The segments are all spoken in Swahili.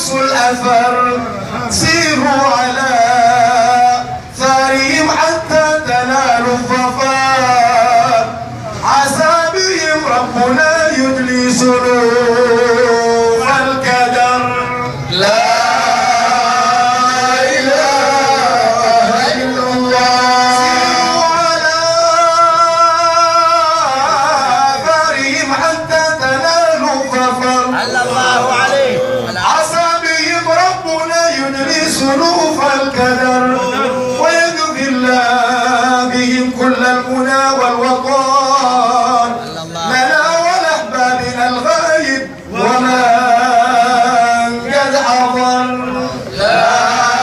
قصوا الأثر سيروا على ثارهم حتى تنالوا الظفر عسى بهم ربنا يدلي سلوك الكدر لا إله إلا الله سيروا على آثارهم حتى تنالوا الظفر صلى الله عليه عسى بهم ربنا يدري سلوف الكدر ويجزي الله بهم كل المنى والوقار لنا ولأحبابنا الغايب ومن قد حضر لا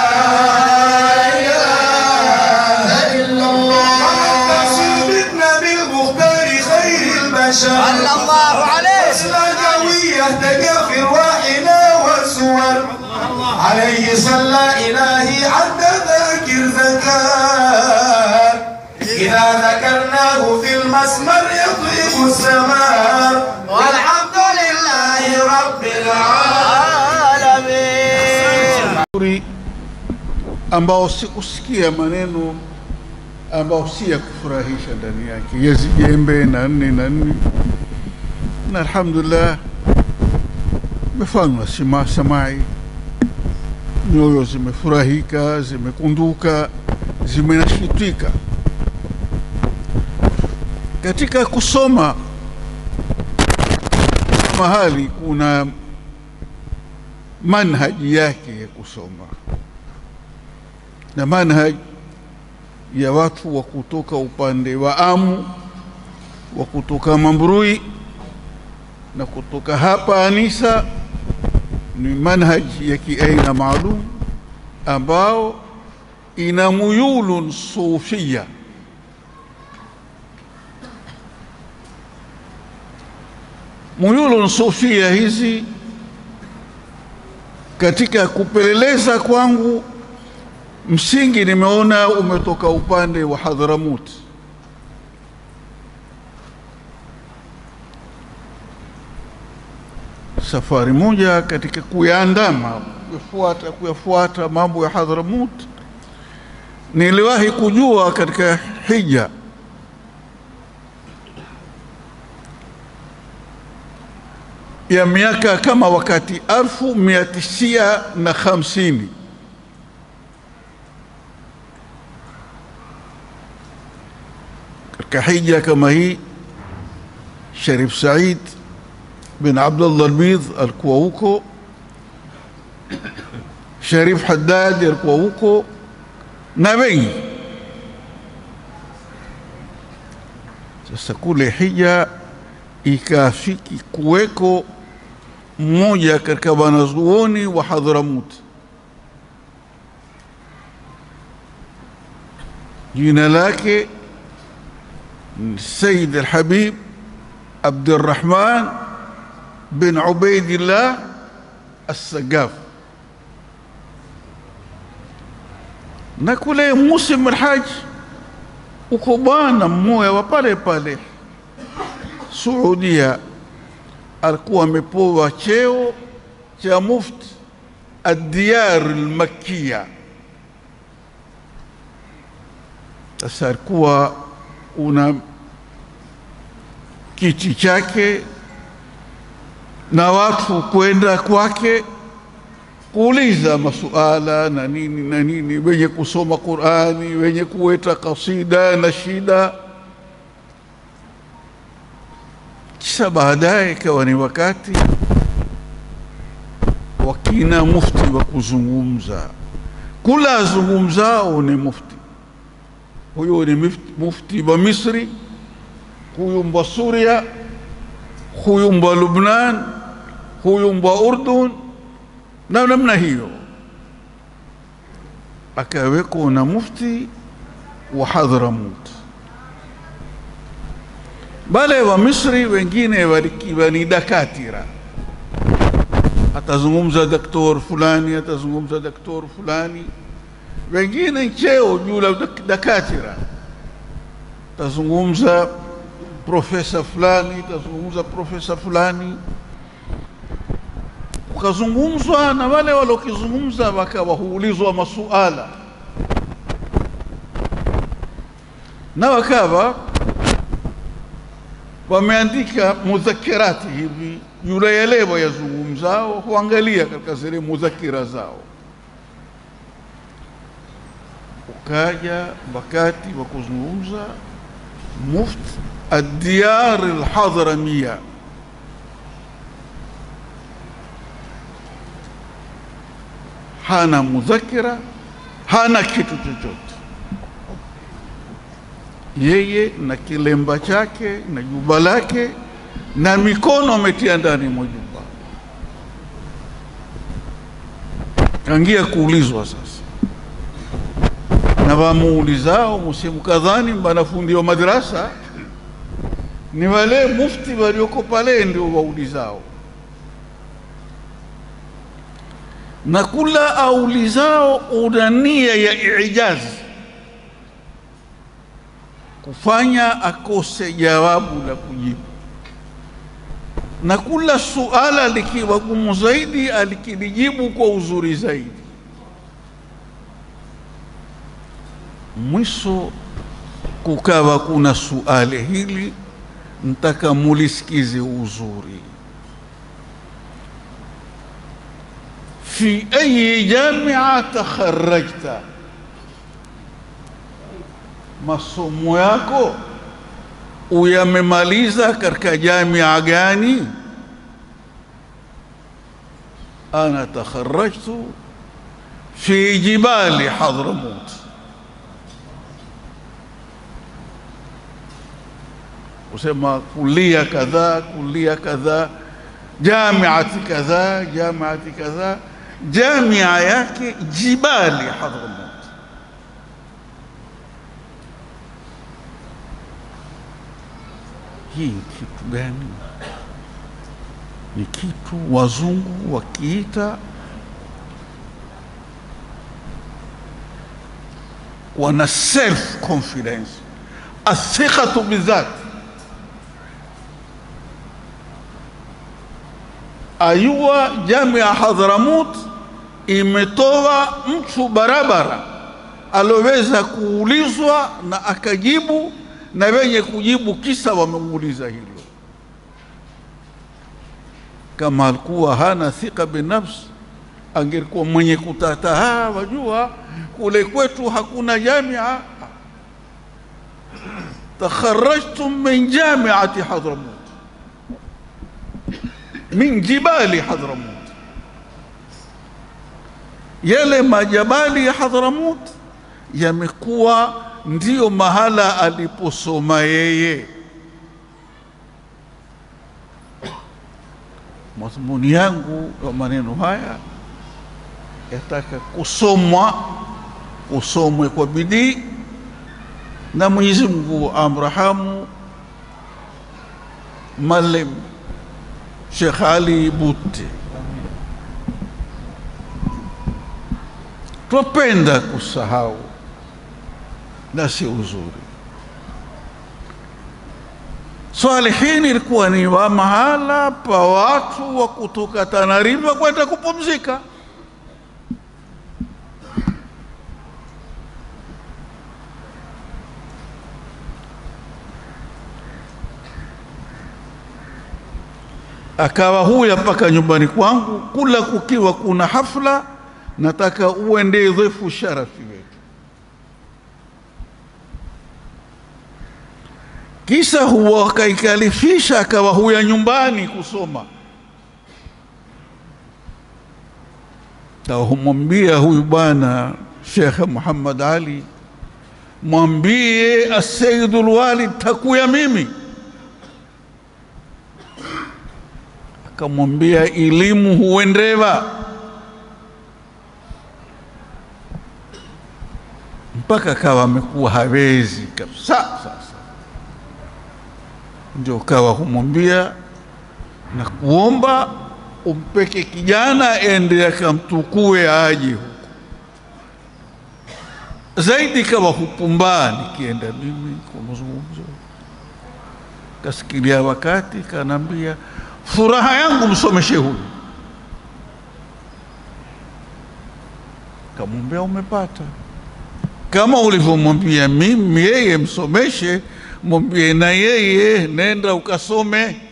إله إلا الله سيدنا بالمختار خير البشر صلى الله عليه أصلا قوية تقى في رواحنا والسور عليه صلى إلهي عد ذاكر ذكار إذا ذكرناه في المسمر يطيب السماء والحمد لله رب العالمين العالمين Uri ambao sikusikia maneno ambao si ya kufurahisha ndani yake, yazijembe na nne na nne, na alhamdulillah imefanywa sima samai, nyoyo zimefurahika, zimekunduka, zimenashitika katika kusoma. Mahali kuna manhaji yake ya kusoma na manhaj ya watu wa kutoka upande wa Amu, wa kutoka Mambrui na kutoka hapa Anisa, ni manhaj ya kiaina maalum ambao ina muyulun sufia muyulun sufia hizi katika kupeleleza kwangu msingi nimeona umetoka upande wa Hadhramut. Safari moja katika kuyaandama kuyafuata kuyafuata mambo ya Hadhramut, niliwahi kujua katika hija ya miaka kama wakati alfu mia tisia na hamsini katika hija kama hii Sharif Said bin Abdullah Albidh alikuwa huko, Sharif Haddad alikuwa huko na wengi. Sasa kule hija ikafiki kuweko mmoja katika wanazuoni wa Hadhramut, jina lake ni Sayyid Alhabib Abdurrahman bin Ubaidillah Assagaf, na kule Musim Alhaj uko bwana mmoja wa pale pale Saudia alikuwa amepewa cheo cha mufti ad-diyar al-makkiya. Sasa alikuwa una kiti chake na watu kwenda kwake kuuliza masuala na nini na nini, wenye kusoma Qurani, wenye kuweta kasida na shida kisha baadaye ikawa ni wakati wakina mufti wa kuzungumza. Kula azungumzao ni mufti, huyu ni mufti, mufti wa Misri, huyu mbwa Suria, huyu mbwa Lubnan, huyu mbwa Urdun na namna hiyo, akaweko na mufti wa Hadhramut wale wa Misri wengine walikiwa ni dakatira, atazungumza daktor fulani, atazungumza daktor fulani, wengine cheo juu la dak- dakatira, atazungumza profesa fulani, atazungumza profesa fulani. ukazungumzwa na wale waliokizungumza wakawa huulizwa masuala na wakawa wameandika mudhakirati hivi, yule yale wayazungumzao huangalia katika zile mudhakira zao. Ukaja wakati wa kuzungumza Mufti Adiyar Alhadramia hana mudhakira, hana kitu chochote yeye na kilemba chake na juba lake na mikono ametia ndani mwa juba, kangia kuulizwa sasa na wamuulizao musimu kadhani wanafundi wa madrasa ni wale mufti walioko pale ndio waulizao, na kula aulizao una nia ya ijazi kufanya akose jawabu la kujibu, na kula suala likiwa gumu zaidi alikilijibu kwa uzuri zaidi. Mwisho kukawa kuna suali hili, ntaka mulisikize uzuri. fi ayi jamia takharajta masomo yako uyamemaliza katika jamia gani? ana takharajtu fi jibali Hadramut, usema kulia kadhaa kulia kadhaa jamiati kadhaa jamiati kadhaa, jamia yake jibali Hadramut. hii ni kitu gani? Ni kitu wazungu wakiita wana self confidence, athiqatu bidhati. Ayua jamia Hadhramut imetoa mtu barabara aloweza kuulizwa na akajibu na wenye kujibu kisa wamemuuliza hilo. Kama alikuwa hana thika binafsi, angelikuwa mwenye kutata, ha, wajua kule kwetu hakuna jamia. takharajtum min jamiati Hadramut, min jibali Hadramut, yale majabali ya Hadramut yamekuwa ndiyo mahala aliposoma yeye. Madhumuni yangu ya maneno haya yataka kusomwa, usomwe kwa bidii, na Mwenyezi Mungu amrahamu Malim Sheikh Ali Butte. Twapenda kusahau na si uzuri. Salihini ilikuwa ni wa mahala pa watu wa kutoka Tanariva kwenda kupumzika. Akawa huya mpaka nyumbani kwangu, kula kukiwa kuna hafla, nataka uende dhefu sharafi wetu kisa huwa wakaikalifisha akawa huya nyumbani kusoma, humwambia huyu bwana Shekhe Muhammad Ali, mwambie Asayidul Walid takuya mimi. Akamwambia elimu huendeva mpaka akawa amekuwa hawezi kabisa sasa ndio kawa humwambia na kuomba umpeke kijana ende akamtukue aje huko zaidi, kawa hupumbaa nikienda mimi kwa mazungumzo. Kasikilia wakati kanaambia, furaha yangu msomeshe huyu. akamwambia umepata kama ulivyomwambia mimi yeye msomeshe mwambie na yeye nenda ukasome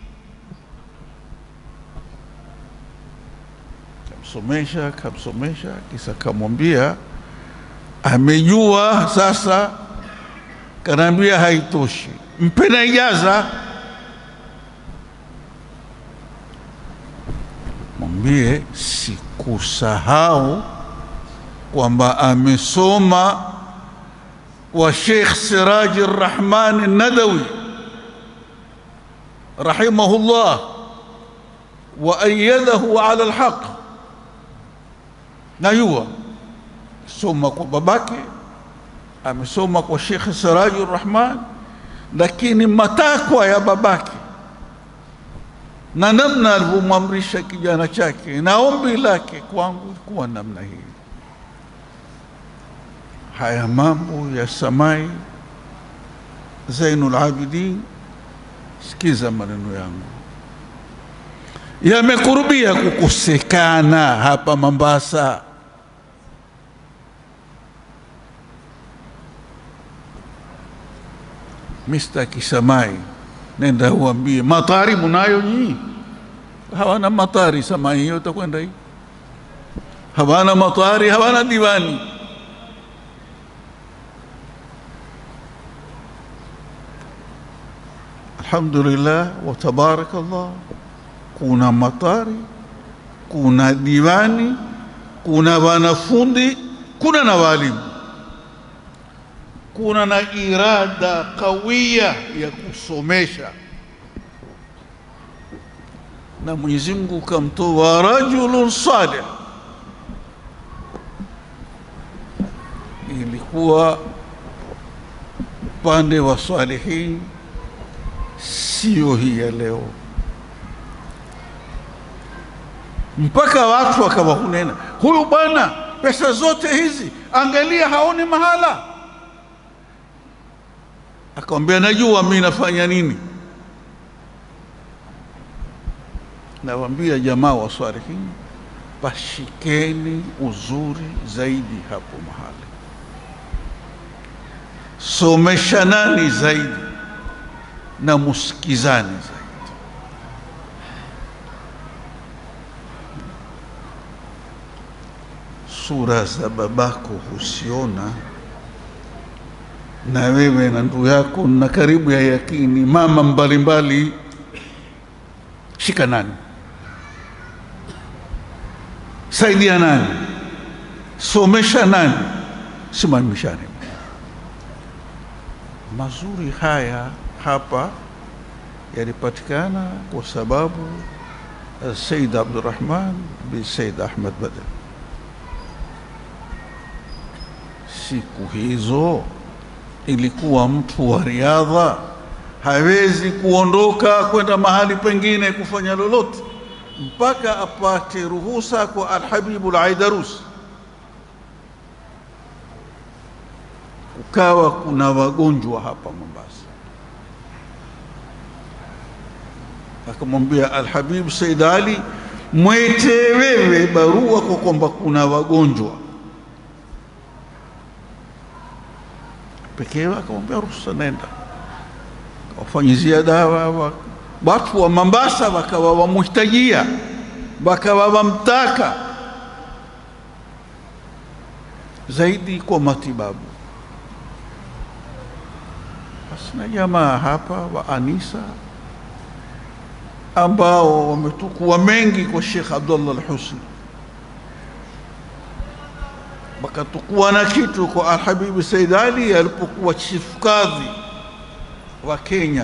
kamsomesha kamsomesha kisa kamwambia amejua sasa kanaambia haitoshi mpe na ijaza mwambie sikusahau kwamba amesoma wa Sheikh Siraji Rahman Nadawi rahimahullah wa ayadahu ala alhaq, najua soma kwa babake, amesoma kwa Sheikh Siraji Rahman, lakini matakwa ya babake na namna alivyomwamrisha kijana chake na ombi lake kwangu kuwa namna hii. Haya mambo ya Samai Zainul Abidin, sikiza maneno yangu, yamekurubia kukosekana hapa Mombasa. Mr. Kisamai, nenda uambie matari munayo nyinyi? Hawana matari Samai hiyo, utakwenda hii, hawana matari, hawana diwani. Alhamdulillah wa tabarakallah, kuna matari, kuna diwani, kuna wanafundi, kuna na walimu, kuna na irada kawia ya kusomesha, na Mwenyezi Mungu kamtoa rajulun salih. Ilikuwa upande wa salihin sio hii ya leo, mpaka watu wakawa hunena, huyu bwana pesa zote hizi, angalia haoni mahala. Akamwambia, najua mi nafanya nini. Nawaambia jamaa wa salihin, pashikeni uzuri zaidi hapo mahali, someshanani zaidi na musikizane zaidi. Sura za babako husiona, na wewe na ndugu yako na karibu ya yakini, mama mbalimbali, shikanani, saidia nani, somesha nani, simamishani. Mazuri haya hapa yalipatikana kwa sababu Said Abdurrahman bin Said Ahmad Badr. Siku hizo ilikuwa mtu wa riadha hawezi kuondoka kwenda mahali pengine kufanya lolote mpaka apate ruhusa kwa Alhabibu Alaidarus. Kukawa kuna wagonjwa hapa Mombasa. akamwambia Alhabib Said Ali, mwete wewe barua kwa kwamba kuna wagonjwa pekee. Akamwambia ruhusa, nenda. Kawafanyizia dawa watu wa Mombasa, wakawa wamuhitajia, wakawa wamtaka zaidi kwa matibabu. Basi na jamaa hapa wa Anisa ambao wametukua mengi kwa Sheikh Abdullah Al-Husni, wakatukua na kitu kwa Alhabibi Said Ali alipokuwa chief kadhi wa Kenya.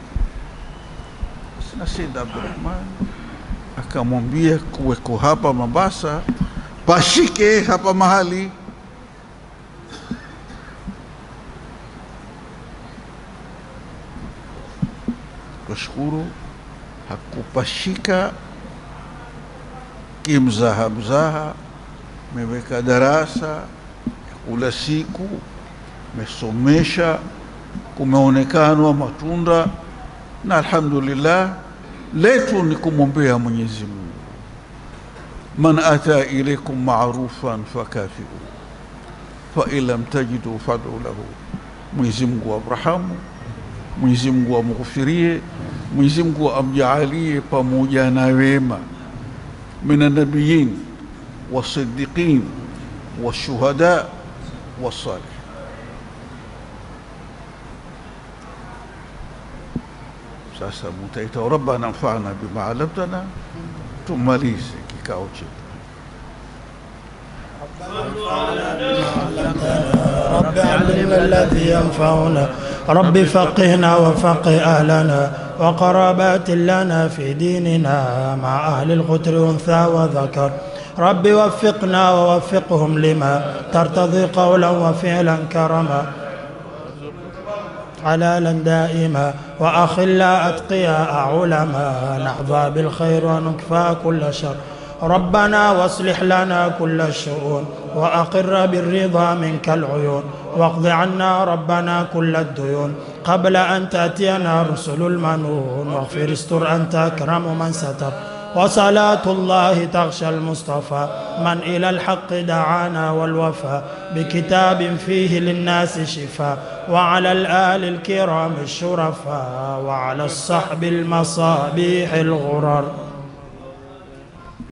Sina Said Abdurrahman akamwambia kuweko hapa Mombasa, pashike hapa mahali Twashukuru hakupashika kimzaha mzaha, meweka darasa ya kula siku, mesomesha, kumeonekanwa matunda, na alhamdulillah, letu ni kumwombea Mwenyezi Mungu man ata ilaikum marufan fakafiu fain lam tajidu fadu lahu mwenyezi mungu amrahamu mwenyezi mungu amghufirie mwenyezi mungu amjaalie pamoja na wema min annabiyin والصديقين والشهداء والصالحين sasa mutaita rabbana anfa'na bima 'allamtana tumalize kikao chetu رب علمنا الذي ينفعنا رب فقهنا وفقه أهلنا وقرابات لنا في ديننا مع أهل القتر أنثى وذكر رب وفقنا ووفقهم لما ترتضي قولا وفعلا كرما حلالا دائما وأخلا أتقياء علما نحظى بالخير ونكفى كل شر ربنا واصلح لنا كل الشؤون وأقر بالرضا منك العيون واقض عنا ربنا كل الديون قبل أن تأتينا رسل المنون واغفر استر أنت أكرم من ستر وصلاة الله تغشى المصطفى من إلى الحق دعانا والوفى بكتاب فيه للناس شفاء وعلى الآل الكرام الشرفاء وعلى الصحب المصابيح الغرر